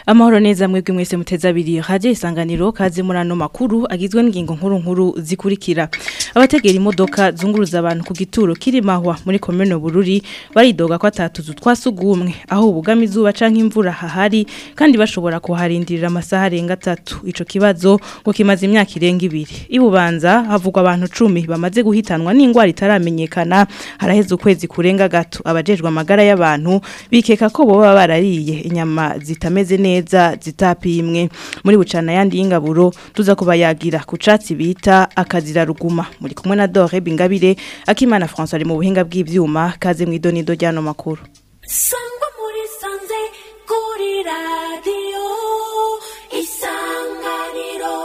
Amahoro neza mwebwe mwese muteza abiri radio isanganiro kaze muri ano makuru agizwe n'ingingo nkuru nkuru zikurikira abategera imodoka zunguruza abantu ku gituro kirimahwa muri komune Bururi baridoga ko atatuzu twasugumwe aho ubugama izuba canke imvura hahari kandi bashobora kuharindirira amasaha arenga atatu ico kibazo ngo kimaze imyaka irenga ibiri ibubanza havugwa abantu 10 bamaze guhitanwa n'ingwara itaramenyekana haraheze ukwezi kurenga gato abajejwe amagara y'abantu bikeka ko boba barariye inyama zitameze neza zitapimwe muri bucana yandi y'ingaburo tuza kubayagira ku catsi bita akazira ruguma muri kumwe na Dore Bingabire akimana François ari mu buhinga bw'ivyuma kaze mu idonido ryano makuru sangwa muri sanze kuri radio isanganiro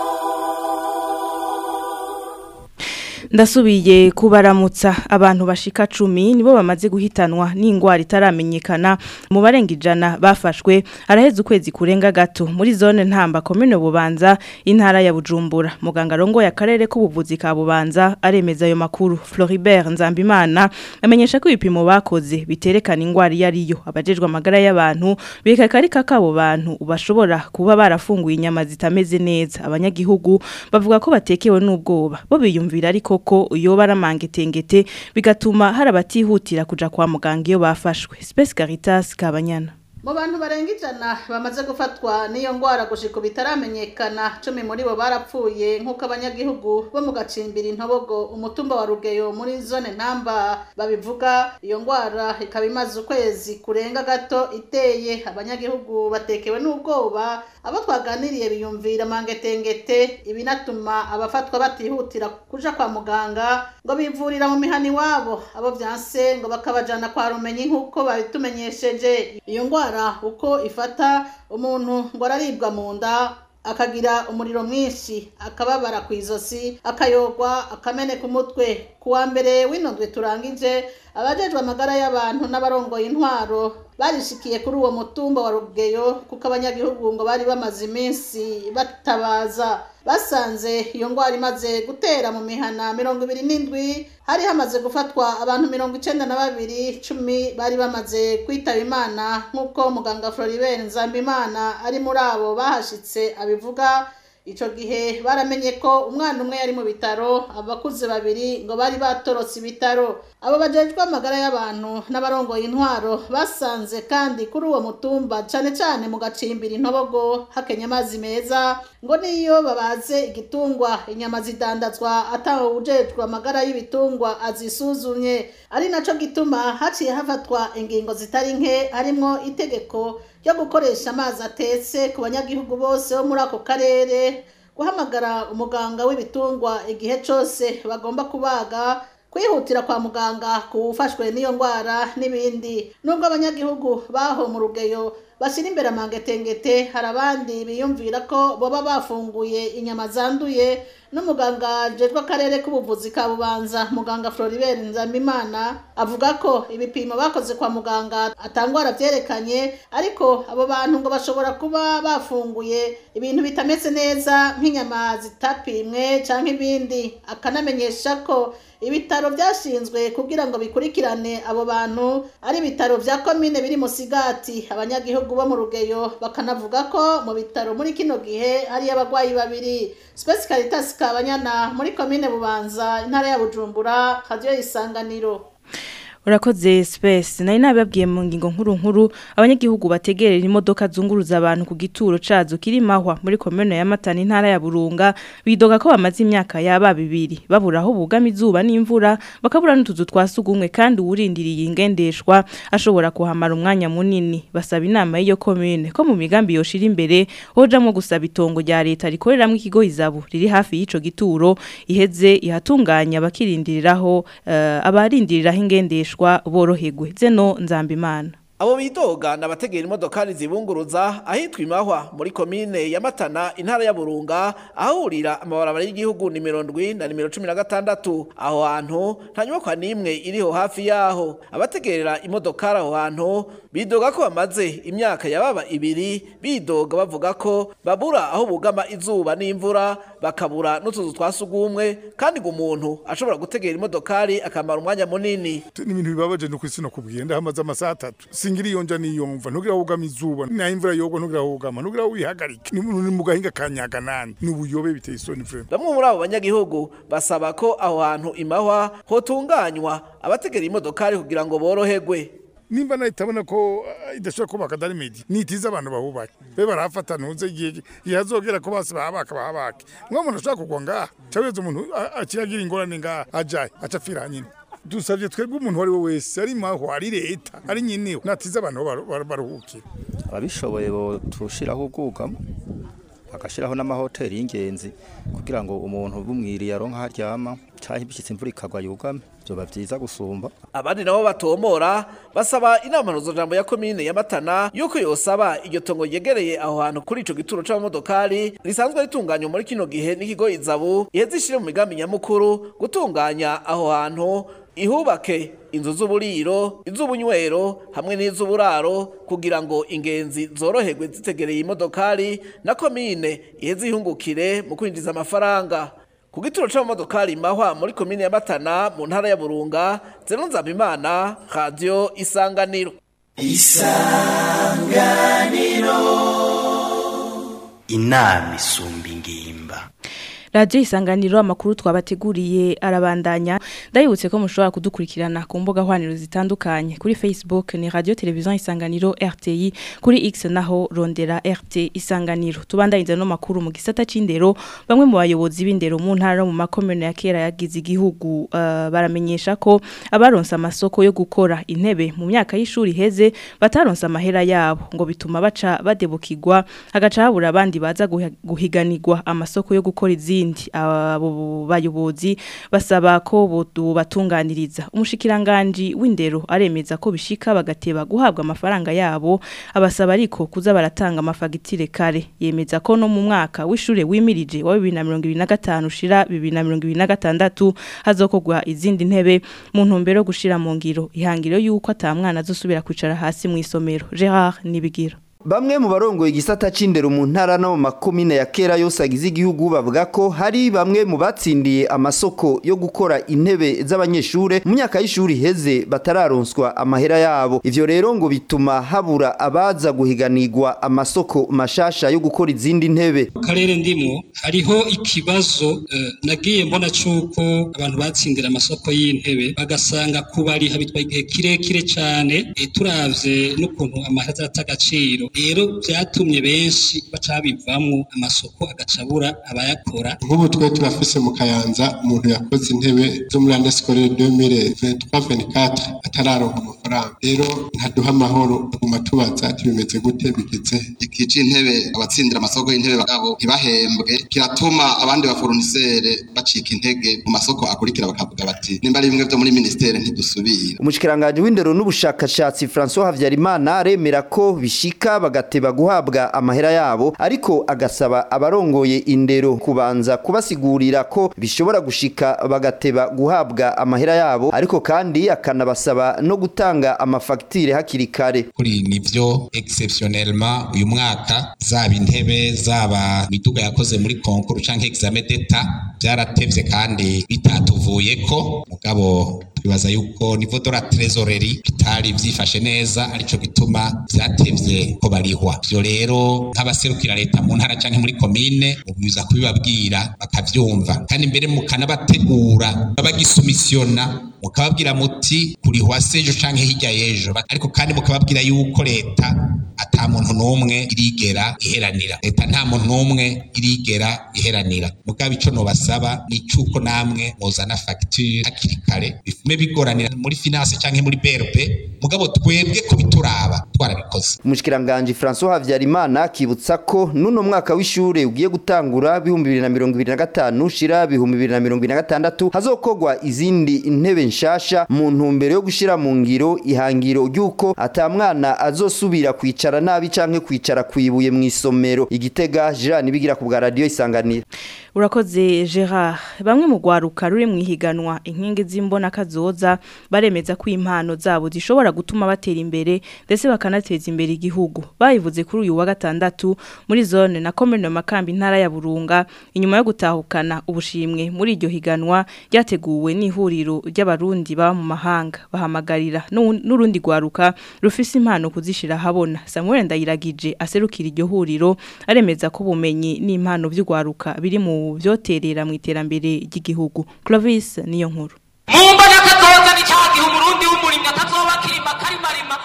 ndasubiye kubaramutsa abantu bashika cumi nibo bamaze guhitanwa n'ingwara itaramenyekana mu barenga ijana bafashwe araheze ukwezi kurenga gato muri zone ntamba komune bubanza intara ya bujumbura muganga rongoye akarere k'ubuvuzi ka bubanza aremeza ayo makuru Floribert Nzambimana amenyesha ko ibipimo bakoze biterekana ingwara iyo ariyo abajejwe amagara y'abantu bika kari kakabo bantu bashobora kuba barafunguye inyama zitameze neza abanyagihugu bavuga ko batekewe n'ubwoba bo biyumvira ariko ko yoba aramangetengete bigatuma hari abatihutira kuja kwa muganga iyo bafashwe Space Caritas Kabanyana mu bantu barenga ijana bamaze gufatwa n'iyo ngwara gushika bitaramenyekana cumi muri bo barapfuye nk'uko abanyagihugu bo mu gacimbiri intobogo umutumba wa rugeyo muri zone ntamba babivuga iyo ngwara ikaba imaze ukwezi kurenga gato iteye abanyagihugu batekewe n'ubwoba abo twaganiriye biyumvira mangetengete ibinatuma abafatwa batihutira kuja kwa muganga ngo bivurira mu mihani wabo abo vyanse ngo bakabajana kwa rumenyi nk'uko babitumenyesheje iyo ngwara uko ifata umuntu ngo araribwa mu nda akagira umuriro mwinshi akababara ku izosi akayogwa akameneka umutwe ku wa mbere w'inondwe turangije abajejwe amagara y'abantu n'abarongoye intwaro barishikiye kuri uwo mutumba wa rugeyo kuko abanyagihugu ngo bari bamaze iminsi batabaza basanze iyo ngwara imaze gutera mu mihana mirongo ibiri n'indwi hari hamaze gufatwa abantu mirongo icenda na babiri cumi bari bamaze kwitaba imana nk'uko muganga Floribert Nzambimana ari muri abo bahashitse abivuga ico gihe baramenye ko umwana umwe yari mu bitaro abakuze babiri ngo bari batorotse ibitaro abo bajejwe amagara y'abantu n'abarongoye intwaro basanze kandi kuri uwo mutumba cane cane mu gacimbira intobogo hakenya amazi meza ngo niyo babaze igitungwa inyama zidandazwa atawe ujejwe amagara y'ibitungwa azisuzumye ari naco gituma haciye hafatwa ingingo zitari nke harimwo itegeko ryo gukoresha amazi atetse ku banyagihugu bose bo muri ako karere guhamagara umuganga w'ibitungwa igihe cose bagomba kubaga kwihutira kwa muganga kuwufashwe n'iyo ndwara n'ibindi nubwo abanyagihugu baho mu rugeyo bashyira imbere amangetengete hari abandi biyumvira ko boba bafunguye inyama zanduye n'umuganga jejwe akarere k'ubuvuzi ka bubanza muganga Floribert Nzambimana avuga ko ibipimo bakoze kwa muganga atangwara byerekanye ariko abo bantu ngo bashobora kuba bafunguye ibintu bitameze neza nk'inyama zitapimwe canke ibindi akanamenyesha ko ibitaro byashinzwe kugira ngo bikurikirane abo bantu ari ibitaro vya komine biri musigati abanyagihugu bo mu rugeyo bakanavuga ko mu bitaro muri kino gihe hari abagwayi babiri Space Caritas Kabanyana muri komine Bubanza intara ya Bujumbura radio isanganiro Urakoze space nari nababwiye mu ngingo nkuru nkuru abanyagihugu bategerera imodoka zunguruza abantu ku gituro cazo kirimahwa muri komune ya Matana intara ya Burunga bidoga ko bamaze imyaka yaba bibiri babura aho bugama izuba n'imvura bakabura n'utuzu twasugumwe kandi urindiriye ingendeshwa ashobora kuhamara umwanya munini basaba inama y'iyo komune ko mu migambi yoshira imbere hojamwe gusaba itongo rya leta rikoreramwe ikigo izabu riri hafi y'ico gituro iheze ihatunganya bakirindiriraho uh, abarindiriraho ingendeshwa borohegwe zeno nzambimana abo bidoga n'abategera imodokari zibunguruza ahitwa imahwa muri komine ya matana intara ya burunga ahahurira amabarabara y'igihugu nimero ndwi na nimero cumi na gatandatu aho hantu nta nyubakwa n'imwe iriho hafi yaho abategerera imodokari aho hantu bidoga ko bamaze imyaka yababa ibiri bidoga bavuga ko babura aho bugama izuba n'imvura bakabura n'utuzu twa sugumwe kandi ngo umuntu ashobora gutegera imodokari akamara umwanya munini ni ibintu bibabaje no kwisi no kubwiye ndahamaze amasaha atatu singira iyo nja niyumva ntugira wugama izuba naho imvura yogwa ntugira wugama ntugira wihagarike ni ni mu gahinga ka nyaganani ni ubuyobe biteye isoni vrema bamwe muri abo banyagihugu basaba ko aho hantu imahwa hotunganywa abategera imodokari kugira ngo boroherwe nimba nayo itabona ko ah, idashobora kubaka darimedi nitiza abantu bahubake be barahafata ntuze igihe igihe hazogera ko bose bahabaka bahabake mwa muntu ashobora kugwa ngaha cyaweze umuntu a- akiragira ingorane ngaha ajaye aca apfira nyine dusabye twebwe umuntu uwo ari we wese ari maho ari leta ari nyineho natiza abantu aho baru- baru- baruhukira ababishoboye bo turushiraho ubwugamo bagashiraho n'amahoteli y'ingenzi kugira ngo umuntu bumwiriye aronka aho aryama canke ibishitse imvura ikagwa yugame vyoba vyiza gusumba abandi nabo batomora basaba inama mpuzajambo ya komine ya matana yuko yosaba iryo tongo ryegereye aho hantu kuri ico gituro c'abamodokari risanzwe ritunganywa muri kino gihe n'ikigo izabu iheze ishire mu migambi nyamukuru gutunganya aho hantu ihubake inzu z'uburiro iz'ubunywero hamwe n'iz'uburaro kugira ngo ingenzi zoroherwe zitegereye imodokari na komine iheze ihungukire mu kwinjiza amafaranga ku gituro c'amamodokari mahwa muri komine ya matana mu ntara ya burunga zeno nzabimana radiyo isanganiro inama isumba ingimba Radio isanganiro amakuru twabateguriye arabandanya ndayibutse ko mushobora kudukurikirana ku mbuga hwaniro zitandukanye kuri Facebook ni Radio Television Isanganiro RTI kuri X naho rondera RT Isanganiro tubandanyiriza no makuru mu gisata c'indero bamwe mu bayobozi b'indero mu ntara no mu makomune ya kera yagize igihugu uh, baramenyesha ko abaronse amasoko yo gukora intebe mu myaka y'ishuri heze bataronse amahera yabo ngo bituma baca badebukirwa hagaca habura abandi baza guhi- guhiganirwa amasoko yo gukora izindi abo bayobozi basaba ko bodu batunganiriza umushikiranganje w'indero aremeza ko bishika bagateba guhabwa amafaranga yabo abasaba ariko kuza baratanga amafagitire kare yemeza ko no mu mwaka w'ishure wimirije wa 2025 ushira 2026 hazokogwa izindi ntebe mu ntumbero yo gushira mu ngiro ihangiro yuko atamwana azosubira kwicara hasi mu isomero Gerard Nibigira Bamwe mu barongoye igisata c'indero mu ntara no mu makomine ya kera yose agize igihugu bavuga ko hari bamwe mu batsindiye amasoko yo gukora intebe z'abanyeshure mu myaka y'ishuri heze batararonswa amahera yabo ivyo rero ngo bituma habura abaza guhiganirwa amasoko mashasha yo gukora izindi ntebe mu karere ndimo hariho ikibazo eh, nagiye mbona cuko abantu batsindira amasoko y'intebe bagasanga kubariha bitwaye igihe kirekire cane eh, turavye n'ukuntu amahera azata agaciro rero vyatumye benshi baca bivamwo amasoko agacabura abayakora nk'ubu twe turafise mu kayanza umuntu yakoze intebe zo muri ande sikorere 2023-24 atararonka amafaranga rero ntaduha amahoro tuguma tubaza tubimeze gute bigeze iki c'intebe abatsindira amasoko y'intebe bagabo ntibahembwe kiratuma abandi baforunisere bacika intege mu masoko akurikira bakavuga bati nimba ari bimwe vyo muri ministere ntidusubira umushikiranganje w'indero n'ubushakashatsi François Havyarimana aremera ko bishika bagateba guhabwa amahera yabo ariko agasaba abarongoye indero kubanza kubasigurira ko bishobora gushika bagateba guhabwa amahera yabo ariko kandi akanabasaba no gutanga amafagitire hakiri kare kuri nivyo exceptionnellement uyu mwaka zaba intebe zaba miduga yakoze muri konkuru canke examen d'etat byaratevye kandi bitatuvuyeko mugabo twibaza yuko niveau de la trésorerie bitari vyifashe neza arico gituma vyatevye ko barihwa vyo rero nk'abaserukira leta mu ntara canke muri komine mubiza kubibabwira bakavyumva kandi mbere mukanabategura babagisumisiona mukababwira muti kurihwa sejo canke hirya y'ejo ariko kandi mukababwira yuko leta ata muntu n'umwe irigera iheranira leta nta muntu n'umwe irigera iheranira mugabo ico nobasaba ni cuko namwe muzana facture hakiri kare bifime bigoranira muri finance canke muri BRB mugabo twebwe kubituraba twarabikoze umushikiranganje François Havyarimana akibutsa ko nuno mwaka w'ishure ugiye gutangura bihumbi 2025 shira bihumbi 2026 hazokogwa izindi intebe nshasha mu ntumbero yo gushira mu ngiro ihangiro ryuko atamwana azosubira kwicara nabi canke kwicara kwibuye mu isomero igitega Jean bigira ku bwa radio isanganira urakoze Gerard bamwe mu gwaruka ruri mu ihiganwa inkingi z'imbona kazoza baremeza ko impano zabo zishobora gutuma batera imbere ndetse bakanateza imbere igihugu bayivuze kuri uyu wa gatandatu muri zone na commune makambi ntara ya Burunga inyuma yo gutahukana ubushimwe muri iryo higanwa ryateguwe n'ihuriro ry'abarundi baba mu mahanga bahamagarira n'u- n'urundi gwaruka rufise impano kuzishira habona Samuel Ndayiragije aserukira iryo huriro aremeza ko ubumenyi n'impano by'ugwaruka biri mu vyoterera mu iterambere ry'igihugu Clovis niyo nkuru mumbona kazoza ni cya gihe umurundi w'umurimyi atazoba akirima karimarima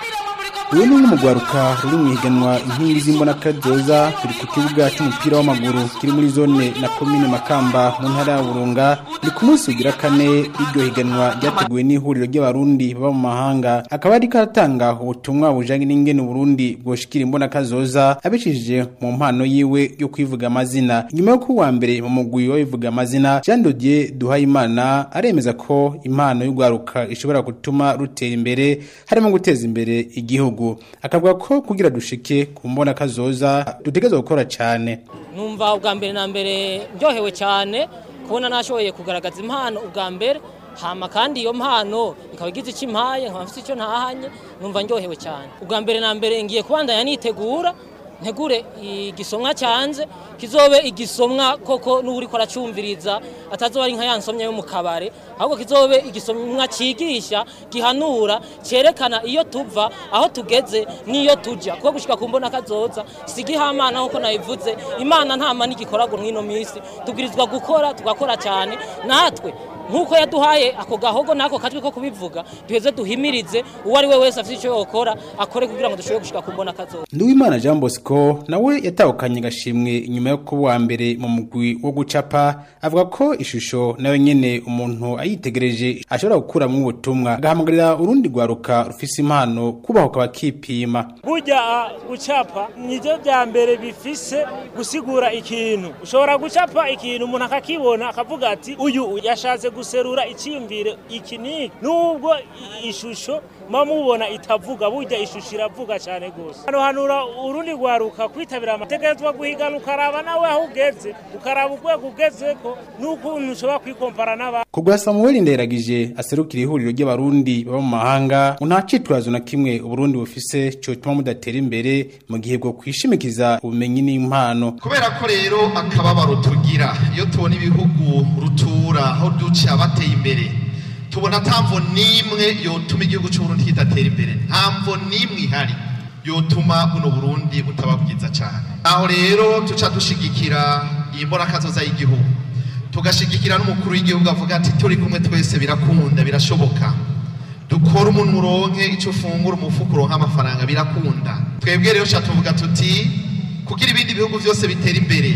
uyu ni umwe mu rwaruka ruri mu ihiganwa inkingi z'imbona kazoza turi ku kibuga cy'umupira w'amaguru kiri muri zone na komine makamba mu ntara ya burunga ni ku munsi ugira kane w'iryo higanwa ryateguwe n'ihuriro ry'abarundi baba mu mahanga akaba ari karatanga ubutumwa bujanye n'ingene uburundi bwoshikira imbona kazoza abicishije mu mpano yiwe yo kwivuga amazina nyuma yo kuwa mbere mu mugwi w'abivuga amazina Jean Dodier Duhayimana aremeza ko impano y'urwaruka ishobora gutuma rutera imbere harimo guteza imbere igihugu akavuga ko kugira dushike ku mbona kazoza dutegerezwa gukora cyane numva ubwa mbere na mbere ndyohewe cyane kubona nashoboye kugaragaza impano ubwa mbere hama kandi iyo mpano ikaba igize icyo impaye nkaba mfite icyo ntahanye numva ndyohewe cyane ubwa mbere na mbere ngiye kubandanya nitegura ntegure igisomwa cyanze kizobe igisomwa koko n'uri ko aracumviriza atazoba ari nka yansomya yo mu kabare ahubwo kizobe igisomwa cyigisha gihanura cyerekana iyo tuva aho tugeze n'iyo tujya kuko gushika ku mbona kazoza si igihamana nk'uko nabivuze imana nta mani igikoragwa mw'ino minsi tubwirizwa gukora tugakora cyane natwe nk'uko yaduhaye ako gahogo n'ako katwi ko kubivuga duheze duhimirize uwo ari we wese afite icyo yokora akore kugira ngo dushobore gushika ku mbona kazoza Nduwimana Jean Bosco nawe yatahukanye gashimwe inyuma yo kuba uwa mbere mu mugwi wo gucapa avuga ko ishusho nayo nyene umuntu ayitegereje ashobora gukuramwo ubutumwa agahamagarira urundi rwaruka rufise impano kubahuka bakipima burya ah, gucapa nivyo vya mbere bifise gusigura ikintu ushobora gucapa ikintu umuntu akakibona akavuga ati uyu yashatse guserura icyiyumvire iki niki nubwo i- ishusho muba mubona itavuga burya ishusho iravuga cyane rwose hano hanura urundi rwaruka kwitabira amategeko guhigana ukaraba nawe aho ugeze ukaraba urwego ugezeko n'ukuntu ushobora kwikompara n'abandi Kugwa Samuel Nderagije aserukira ihuriro ry'abarundi baba mu mahanga nta citwazo na kimwe uburundi bufise cotuma mudatera imbere mu gihe bwo kwishimikiza ubumenyi n'impano kubera ko rero akababaro tugira iyo tubona ibihugu rutura aho duca bateye imbere tubona nta mvo n'imwe yotuma igihugu cy'uburundi kidatera imbere nta mvo n'imwe ihari yotuma buno burundi butaba bwiza cyane aho rero tuca dushigikira iyi mbonakazoza y'igihugu tugashigikira n'umukuru w'igihugu avuga ati turi kumwe twese birakunda birashoboka dukora umuntu uronke icyo ufungura umufuka uronke amafaranga birakunda twebwe rero tuca tuvuga tuti kugira ibindi bihugu byose bitera imbere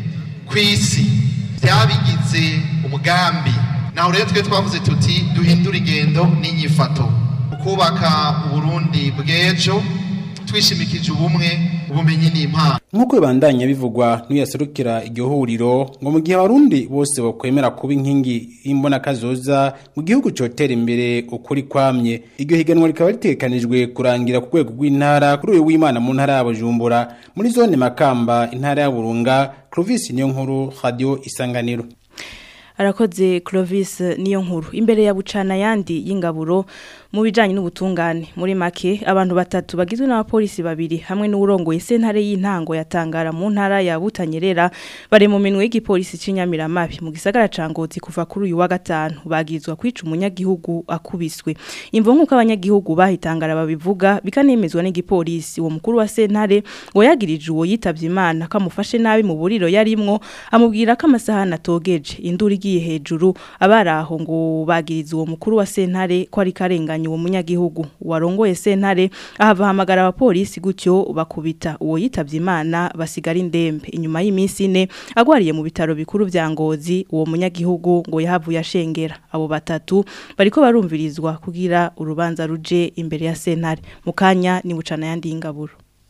ku isi byabigize umugambi naho rero twe twavuze tuti duhindure ingendo n'inyifato mu kubaka uburundi bw'ejo twishimikije ubumwe ubumenyi n'impano nk'uko bibandanya bivugwa n'uyaserukira iryo huriro ngo mu gihe abarundi bose bakwemera kuba inkingi y'imbonakazoza mu gihugu cotera imbere ukuri kwamye iryo higanwa rikaba ritegekanijwe kurangira ku rwego rw'intara kuri uyu w'imana mu ntara ya bujumbura muri zone makamba intara ya burunga clovis niyo nkuru radio isanganiro arakoze Clovis niyo nkuru imbere ya bucana yandi y'ingaburo mu bijanye n'ubutungane muri make abantu batatu bagizwe n'abapolisi babiri hamwe n'urongoye sentare y'intango yatangara mu ntara ya Butanyerera bare mu minwe y'igipolisi c'inyamiramabi mu gisagara ca Ngozi kuva kuri uyu wa gatanu bagizwa kwica umunyagihugu akubiswe imvo nk'uko abanyagihugu bahitangara babivuga bikanemezwa n'igipolisi uwo mukuru wa sentare ngo yagirije uwo yitavye Imana kamufashe nabi mu buriro yarimwo amubwira ko amasaha natogeje induru igiye hejuru abaraho ngo bagiriza uwo mukuru wa sentare ko ari karenganya uwo munyagihugu warongoye sentare ahava hamagara abapolisi gutyo bakubita uwo yitavye Imana basigara indembe inyuma y'iminsi ine agwariye mu bitaro bikuru vya Ngozi uwo munyagihugu ngo yahavuye ashengera abo batatu bariko barumvirizwa kugira urubanza ruje imbere ya sentare mukanya ni bucana yandi ingaburo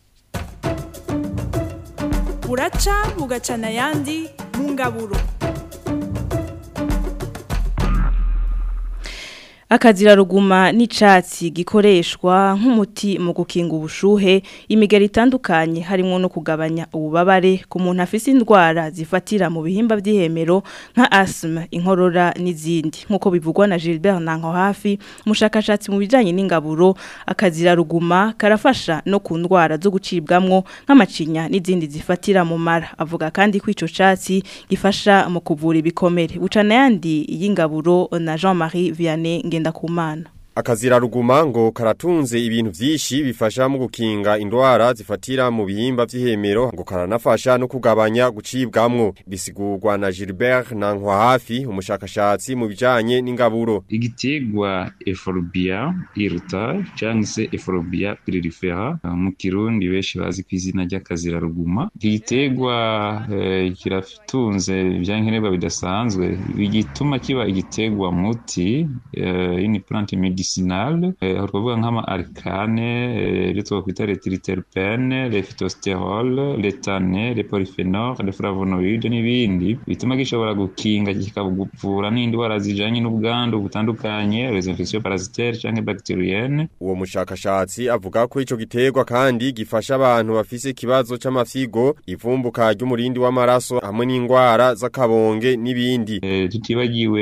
buraca bugacana ayandi mu ngaburo Akazira ruguma n'icatsi gikoreshwa nk'umuti mu gukinga ubushuhe imigeri itandukanye harimo no kugabanya ububabare ku muntu afise indwara zifatira mu bihimba by'ihemero nka asthma inkorora n'izindi nkuko bivugwa na Gilbert Nanko hafi umushakashatsi mu bijanye n'ingaburo akazira ruguma karafasha no ku ndwara zo gucibwamwo nk'amacinya n'izindi zifatira mu mara avuga kandi ko ico catsi gifasha mu kuvura ibikomere bucana yandi y'ingaburo na Jean-Marie Vianney Ngendakumana Akazira ruguma ngo karatunze ibintu vyinshi bifasha mu gukinga indwara zifatira mu bihimba vy'ihemero ngo karanafasha no kugabanya gucibwamwo bisigurwa na Gilbert Nankwa hafi umushakashatsi mu bijanye n'ingaburo Igitegwa Euphorbia irta cyangwa se Euphorbia pyrifera mu kirundi benshi bazi ku izina ry'akazira ruguma igitegwa eh, kiratunze ibyankenerwa bidasanzwe bigituma kiba igitegwa muti eh, ini plante medicinale eh, aho twavuga nk'ama arcane eh, ibyo twakwita retriterpene le phytosterol le tane le polyphenol le flavonoide n'ibindi bituma gishobora gukinga kikavura n'indwara zijanye n'ubwandu butandukanye les infections parasitaires canke bacterienne uwo mushakashatsi avuga ko ico giterwa kandi gifasha abantu bafise ikibazo c'amafyigo ivumbuka ry'umurindi w'amaraso hamwe n'indwara z'akabonge n'ibindi eh, tutibagiwe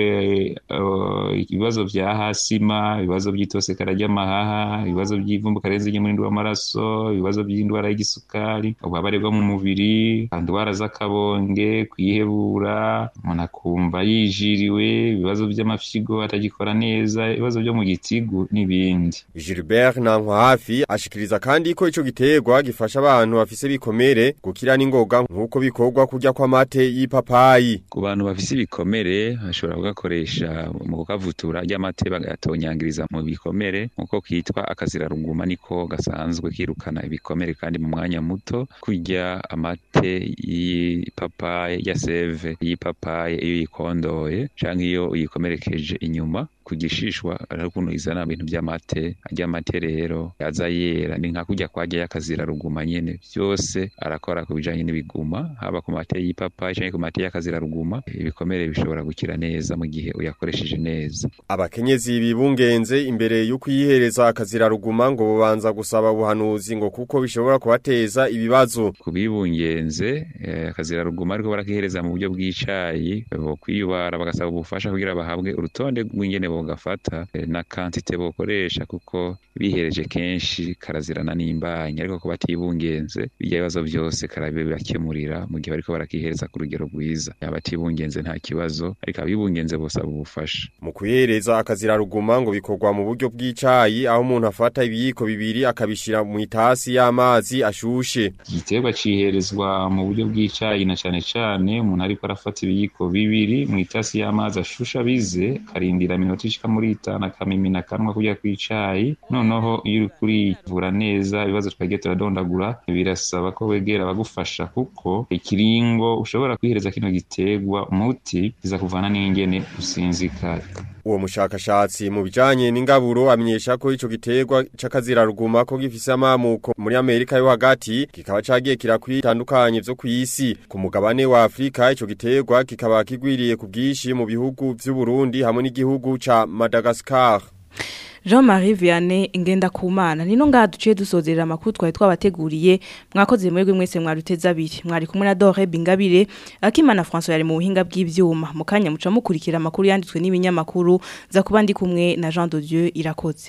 uh, ibibazo vya hasima ibibazo by'itosekara ry'amahaha ibibazo by'ivumbuka renze ry'umurindi w'amaraso ibibazo by'indwara y'igisukari ububabare bwo mu mubiri indwara z'akabonge kwihebura umuntu akumva yijiriwe ibibazo by'amafyigo atagikora neza ibibazo byo mu gitigu n'ibindi Gilbert Nankwa hafi ashikiriza kandi ko ico giterwa gifasha abantu bafise bikomere gukira n'ingoga nkuko bikorwa kurya kw'amate y'ipapayi ku bantu bafise ibikomere bashobora kugakoresha mu kukavutura ry'amate bagatonyangiriza mu bikomere nkuko kitwa akazira ruguma niko gasanzwe kirukana ibikomere kandi mu mwanya muto kurya amate y'ipapaye ya seve y'ipapaye iyo yikondoye canke iyo uyikomerekeje inyuma kugishishwa ari ukuntu izana ibintu by'amate ajya amate rero yaza yera ni nka kujya kwajya y'akazira ruguma nyene byose arakora ku bijanye n'ibiguma haba ku mate y'ipapayi canke ku mate y'akazira ruguma ibikomere bishobora gukira neza mu gihe uyakoresheje neza abakenyezi bibungenze imbere yo kuyihereza akazira ruguma ngo bubanza gusaba ubuhanuzi ngo kuko bishobora kubateza ibibazo kubibungenze eh, akazira ruguma ariko barakihereza mu buryo bw'icayi bo kwiyubara bagasaba ubufasha kugira bahabwe urutonde rw'ingene bogafata eh, na kantite bokoresha kuko bihereje kenshi karazirana n'imbanya ariko ko batibungenze bijya bibazo byose karabibakemurira mu gihe bariko barakihereza ku rugero rwiza abatibungenze nta kibazo ariko abibungenze bosaba ubufasha mu kuyihereza akazira ruguma ngo bikorwa mu buryo bw'icayi aho umuntu afata ibiyiko bibiri akabishira mu itasi y'amazi ashushe igiterwa ciherezwa mu buryo bw'icayi na cane cane umuntu ariko arafata ibiyiko bibiri mu itasi y'amazi ashusha bize karindira minota ishika muri itanu akamimina akanwa kurya kw'icayi noneho iyo uri kurivura neza ibibazo twagiye turadondagura birasaba ko wegera abagufasha kuko ikiringo ushobora kwihereza kino giterwa umuti kiza kuvana n'ingene usinzikara uwo mushakashatsi mu bijanye n'ingaburo amenyesha ko ico giterwa c'akazira ruguma ko gifise amamuko muri Amerika yo hagati kikaba cagiye kirakwitandukanye vyo kw'isi ku mugabane wa Afrika ico giterwa kikaba kigwiriye ku bwishi mu bihugu vy'u Burundi hamwe n'igihugu ca Madagascar Jean-Marie Vianney ingenda kumana nino ngaha duciye dusozerera amakuru twari twabateguriye mwakoze mwebwe mwese mwaruteza abiri mwari kumwe na Dore Bingabire Akimana François yari mu buhinga bw'ivyuma mu kanya muca mukurikira amakuru yanditswe n'ibinyamakuru za kuba ndi kumwe na Jean de Dieu irakoze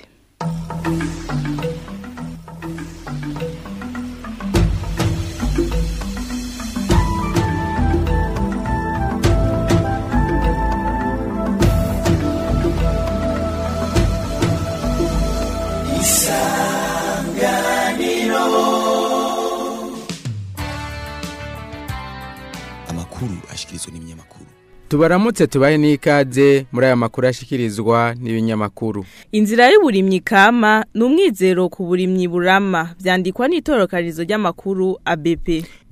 amakuru ashikirizwa n'ibinyamakuru tubaramutse tubahe n'ikaze muri aya makuru ashikirizwa n'ibinyamakuru Inzira y'uburimyi kama ni umwizero ku burimyi burama byandikwa n'itorokarizo ry'amakuru ABP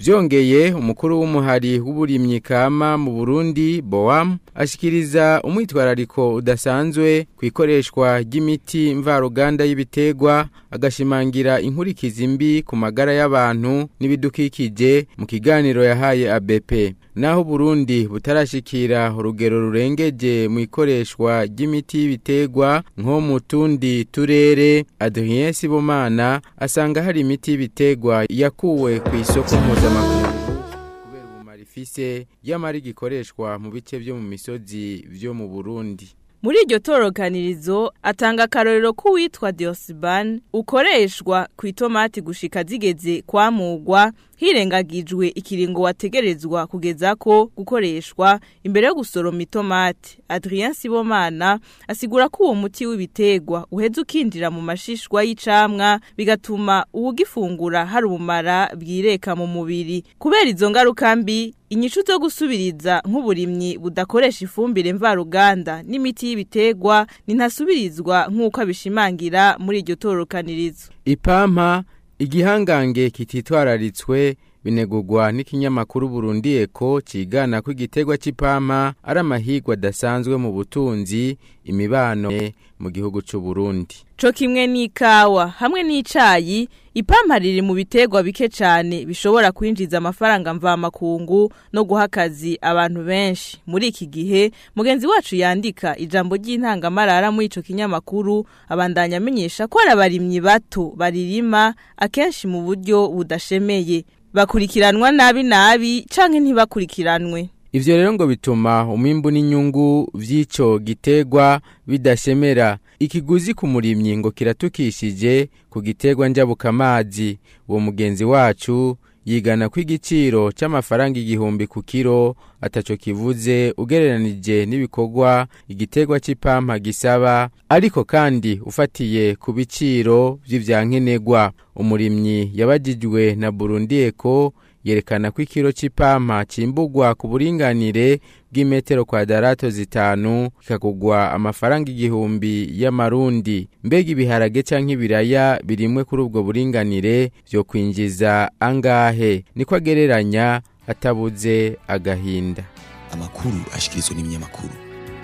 byongeye umukuru w'umuhari w'uburimyi kama mu Burundi Boam ashikiriza umwitwarariko udasanzwe ku ikoreshwa ry'imiti mvaruganda y'ibitegwa agashimangira inkurikizi mbi ku magara y'abantu n'ibidukikije mu kiganiro yahaye ABP naho Burundi butarashikira urugero rurengeje mu ikoreshwa ry'imiti y'ibitegwa nko mu tundi turere Adrien Sibomana asanga hari imiti y'ibitegwa yakuwe ku isoko mpuzamakungu kubera ubumara ifise yamara gikoreshwa mu bice byo mu misozi byo mu Burundi muri iryo torokanirizo atanga akarorero k'uwitwa Diosban ukoreshwa ku itomati gushika zigeze kwamugwa hirengagijwe ikiringo wategerezwa kugeza ko gukoreshwa imbere yo gusoroma itomati Adrien Sibomana asigura ko uwo muti w'ibitegwa uheze ukindira mu mashishwa y'icamwa bigatuma uwugifungura hari ubumara bwireka mu mubiri kubera izo ngaruka mbi inyishu zo gusubiriza nk'uburimyi budakoresha ifumbire mvaruganda n'imiti y'ibitegwa ntasubirizwa nk'uko abishimangira muri iryo torokanirizo ipampa igihangange kititwararitswe binegurwa n'ikinyamakuru Burundi Eko cigana ko igitegwa c'ipampa ari amahirwe adasanzwe mu butunzi imibano mu gihugu c'u Burundi co kimwe n'ikawa hamwe n'icayi ipampa riri mu bitegwa bike cyane bishobora kwinjiza amafaranga mvamakungu no guha akazi abantu benshi muri iki gihe mugenzi wacu yandika ijambo ry'intangamarara muri ico kinyamakuru abandanya amenyesha ko ari abarimyi bato baririma akenshi mu buryo budashemeye bakurikiranwa nabi nabi canke ntibakurikiranwe Ivyo rero ngo bituma umwimbu n'inyungu vy'ico gitegwa bidashemera ikiguzi ku murimyi ngo kiratukishije ku gitegwa njabukamazi uwo mugenzi wacu yigana ko igiciro c'amafaranga igihumbi ku kiro ataco kivuze ugereranije n'ibikorwa igitegwa c'ipampa gisaba ariko kandi ufatiye ku biciro vy'ivyankenerwa umurimyi yabajijwe na Burundi Eko yerekana ko ikiro c'ipampa cimbugwa ku buringanire bw'imetero kwadarato zitanu kikagugwa amafaranga igihumbi y'amarundi mbega ibiharage canke ibiraya birimwe kuri ubwo buringanire vyo kwinjiza angahe niko agereranya atabuze agahinda amakuru ashikirizwa n'ibinyamakuru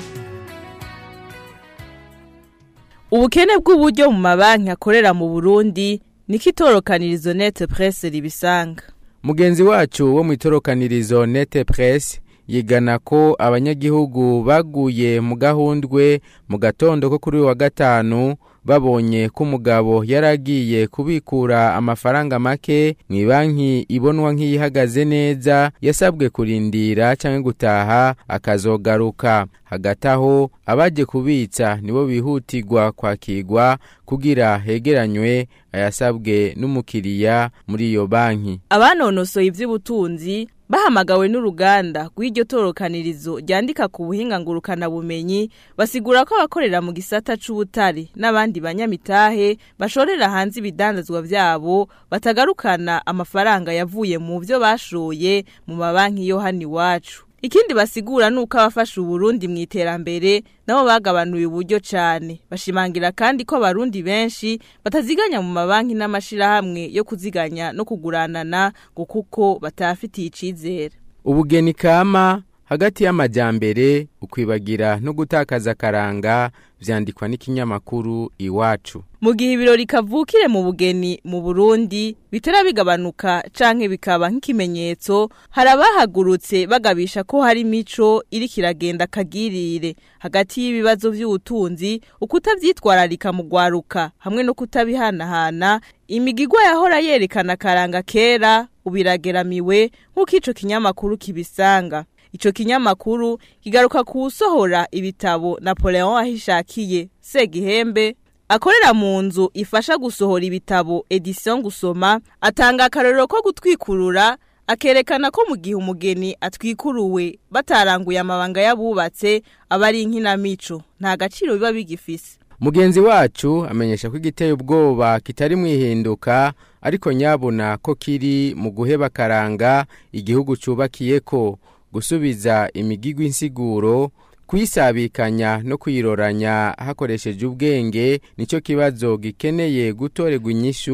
ubukene bw'uburyo mu mabanki akorera mu Burundi niko itorokanirizo net presse ribisanga mugenzi wacu wo mu itorokanirizo nete press yigana ko abanyagihugu baguye mu gahundwe mu gatondo ko kuri wa gatanu babonye ko umugabo yaragiye kubikura amafaranga make mu banki ibonwa nk'iyihagaze neza yasabwe kurindira cyangwa gutaha akazogaruka hagati aho abaje kubitsa nibo bihutirwa kwakirwa kugira hegeranywe ayasabwe n'umukiriya muri iyo banki abanonosoye iby'ubutunzi bahamagawe n'uruganda rw'iryo torokanirizo ryandika ku buhinga ngurukanabumenyi basigura ko abakorera mu gisata c'ubutare n'abandi banyamitahe bashorera hanze ibidandazwa byabo batagarukana amafaranga yavuye mu byo bashoye mu mabanki yo hano iwacu ikindi basigura nuko abafasha uburundi mu iterambere nabo bagabanuye uburyo cyane bashimangira kandi ko abarundi benshi bataziganya mu mabanki n'amashirahamwe yo kuziganya no kuguranana ngo kuko batafitiye icizere ubugeni kama hagati y'amajyambere ukwibagira no gutakaza akaranga vyandikwa n'ikinyamakuru iwacu mu gihe ibirori kavukire mu bugeni mu Burundi bitera bigabanuka canke bikaba nk'ikimenyetso hari abahagurutse bagabisha ko hari mico iri kiragenda kagirire hagati y'ibibazo by'ubutunzi ukutavyitwararika mu gwaruka hamwe no kutabihanahana imigigwa yahora yerekana karanga kera ubirageramiwe nk'uko ico kinyamakuru kibisanga Ico kinyamakuru kigaruka kusohora ibitabo Napoleon ahishakiye Segihembe akorera mu nzu ifasha gusohora ibitabo edition gusoma atanga akarorero ko gutwikurura akerekana ko mu gihe umugeni atwikuruwe bataranguye amabanga y'abubatse aba ari inkinamico nta gaciro biba bigifise mugenzi wacu amenyesha ko igiteye ubwoba kitari mwihinduka ariko nyabona ko kiri mu guheba karanga igihugu cubakiye ko gusubiza imigigwa insiguro kuyisabikanya no kuyiroranya hakoresheje ubwenge nicyo kibazo gikeneye gutorerwa inyishu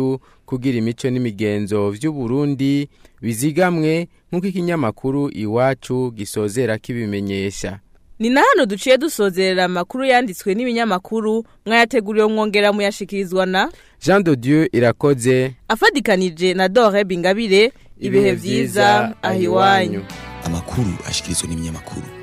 kugira imico n'imigenzo vy'u Burundi bizigamwe nk'uko ikinyamakuru iwacu gisozera kibimenyesha Ni na hano duciye dusozerera amakuru yanditswe n'ibinyamakuru mwayateguriwe mwongera muyashikirizwa na Jean de Dieu irakoze afadikanije na Dore Bingabire ibihe vyiza ahiwanyu amakuru ashikirizwa n'ibinyamakuru